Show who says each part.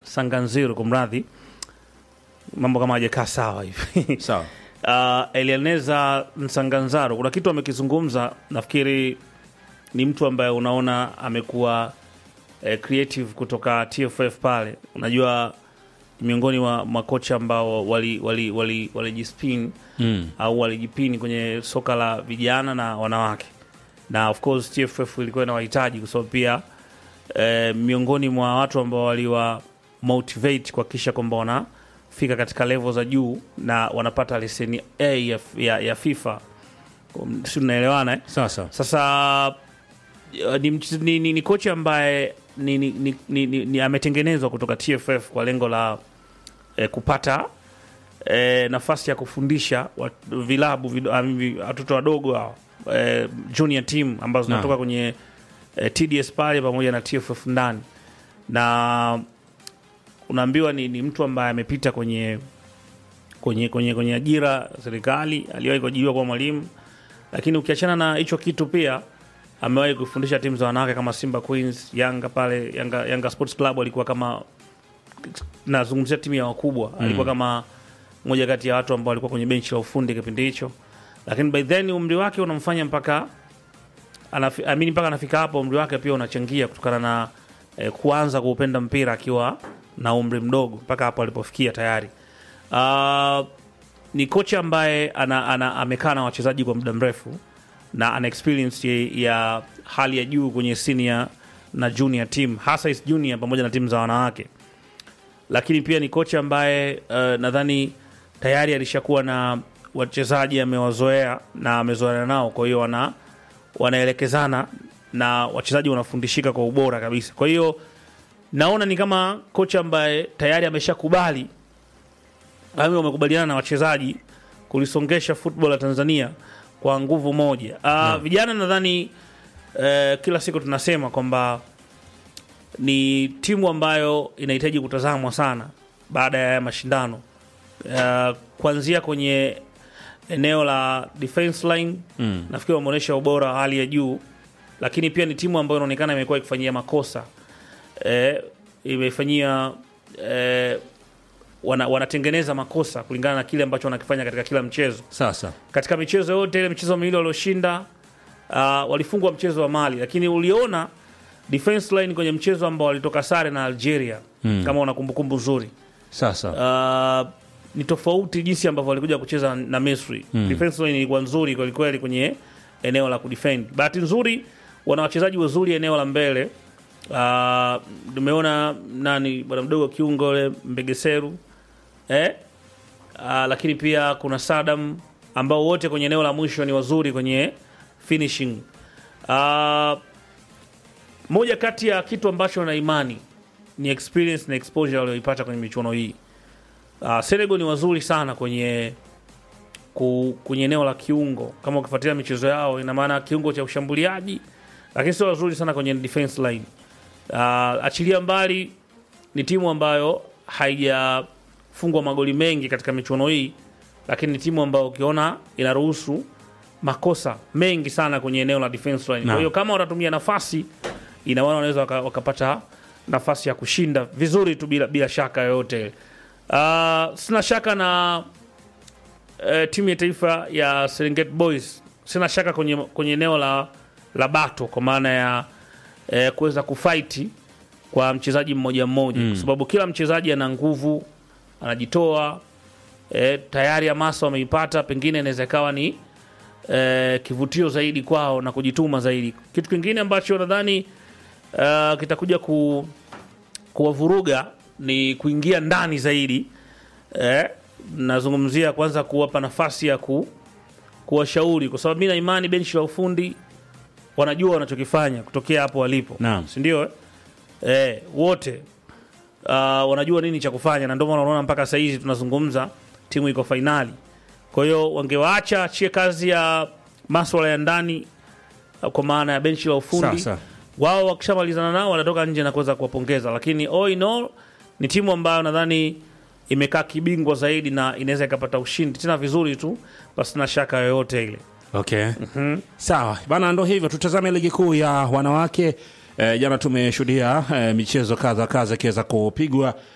Speaker 1: Sanganziro, kumradhi, mambo kama hajakaa sawa hivi
Speaker 2: Sawa.
Speaker 1: uh, Elianeza Nsanganzaro kuna kitu amekizungumza, nafikiri ni mtu ambaye unaona amekuwa eh, creative kutoka TFF pale. Unajua miongoni mwa makocha ambao walijispin wali, wali, wali
Speaker 2: Mm.
Speaker 1: au walijipini kwenye soka la vijana na wanawake, na of course TFF ilikuwa inawahitaji kwa sababu pia eh, miongoni mwa watu ambao waliwa motivate kuhakikisha kwamba wanafika katika level za juu na wanapata leseni A ya, ya, ya FIFA, Um, si tunaelewana eh?
Speaker 2: Sasa.
Speaker 1: Sasa uh, ni, mch- ni, ni, ni kocha ambaye ni, ni, ni, ni, ni, ni ametengenezwa kutoka TFF kwa lengo la eh, kupata eh, nafasi ya kufundisha wat- vilabu vid- ah, vi- watoto wadogo hao eh, junior team ambazo
Speaker 2: Naam.
Speaker 1: zinatoka kwenye eh, TDS pale pamoja na TFF ndani, na unaambiwa ni, ni mtu ambaye amepita kwenye kwenye kwenye kwenye ajira serikali, aliwahi kuajiriwa kuwa mwalimu, lakini ukiachana na hicho kitu pia amewahi kufundisha timu za wanawake kama Simba Queens, Yanga pale Yanga, Yanga Sports Club alikuwa kama nazungumzia timu ya wakubwa alikuwa kama moja kati ya watu ambao walikuwa kwenye benchi la ufundi kipindi hicho, lakini by then umri wake unamfanya mpaka anafi, amini mpaka anafika hapo, umri wake pia unachangia kutokana na eh, kuanza kuupenda mpira akiwa na umri mdogo mpaka hapo alipofikia tayari. Uh, ni kocha ambaye ana, ana, amekaa na wachezaji kwa muda mrefu na ana experience ya, ya hali ya juu kwenye senior na junior team hasa is junior pamoja na timu za wanawake lakini pia ni kocha ambaye uh, nadhani tayari alishakuwa na wachezaji amewazoea na amezoeana nao, kwa hiyo wana wanaelekezana na wachezaji wanafundishika kwa ubora kabisa. Kwa hiyo naona ni kama kocha ambaye tayari ameshakubali au wamekubaliana na wachezaji kulisongesha football la Tanzania kwa nguvu moja. Uh, Vijana nadhani uh, kila siku tunasema kwamba ni timu ambayo inahitaji kutazamwa sana baada ya haya mashindano uh, kuanzia kwenye eneo la defense line
Speaker 2: Mm.
Speaker 1: nafikiri wameonyesha ubora wa hali ya juu, lakini pia ni timu ambayo inaonekana imekuwa ikifanyia makosa eh, imefanyia eh, wana, wanatengeneza makosa kulingana na kile ambacho wanakifanya katika kila mchezo
Speaker 2: Sasa.
Speaker 1: katika michezo yote ile michezo miwili walioshinda uh, walifungwa mchezo wa Mali, lakini uliona defense line kwenye mchezo ambao walitoka sare na Algeria
Speaker 2: Mm.
Speaker 1: kama una kumbukumbu nzuri
Speaker 2: Sasa.
Speaker 1: uh, ni tofauti jinsi ambavyo walikuja kucheza na Misri.
Speaker 2: Mm.
Speaker 1: Defense line ilikuwa nzuri kweli kweli kwenye eneo la kudefend. Bahati nzuri wana wachezaji wazuri eneo la mbele. Uh, nimeona nani bwana mdogo kiungo ule Mbegeseru eh? Uh, lakini pia kuna Sadam ambao wote kwenye eneo la mwisho ni wazuri kwenye finishing. Uh, moja kati ya kitu ambacho na imani ni experience na exposure walioipata kwenye michuano hii. Uh, Senegal ni wazuri sana kwenye ku, kwenye eneo la kiungo. Kama ukifuatilia michezo yao, ina maana kiungo cha ushambuliaji, lakini sio wazuri sana kwenye defense line. Uh, achilia mbali, ni timu ambayo haijafungwa magoli mengi katika michuano hii, lakini ni timu ambayo ukiona inaruhusu makosa mengi sana kwenye eneo la defense line. Kwa
Speaker 2: Naam.
Speaker 1: hiyo kama watatumia nafasi, ina maana wanaweza waka- wakapata nafasi ya kushinda vizuri tu bila, bila shaka yoyote. Uh, sina shaka na uh, timu ya taifa ya Serengeti Boys, sina shaka kwenye, kwenye eneo la, la bato kwa maana ya eh, kuweza kufaiti kwa mchezaji mmoja mmoja
Speaker 2: Mm.
Speaker 1: kwa sababu kila mchezaji ana nguvu, anajitoa eh, tayari hamasa wameipata, pengine inaweza ikawa ni eh, kivutio zaidi kwao na kujituma zaidi. Kitu kingine ambacho nadhani uh, kitakuja ku, kuwavuruga ni kuingia ndani zaidi eh, nazungumzia kwanza kuwapa nafasi ya ku, kuwashauri kwa sababu mi na imani benchi la ufundi wanajua wanachokifanya kutokea hapo walipo,
Speaker 2: Naam.
Speaker 1: si ndio? eh? Eh, wote uh, wanajua nini cha kufanya, na ndio maana unaona mpaka saa hizi tunazungumza timu iko fainali. Kwa hiyo wangewaacha achie kazi ya maswala ya ndani uh, kwa maana ya benchi la ufundi
Speaker 2: Sasa.
Speaker 1: wao wakishamalizana nao wanatoka nje na kuweza kuwapongeza, lakini all in all ni timu ambayo nadhani imekaa kibingwa zaidi na inaweza ikapata ushindi tena vizuri tu pasina shaka yoyote ile.
Speaker 2: Okay. Sawa bana, ndo hivyo. Tutazame ligi kuu ya wanawake. Eh, jana tumeshuhudia eh, michezo kadha kadha ikiweza kupigwa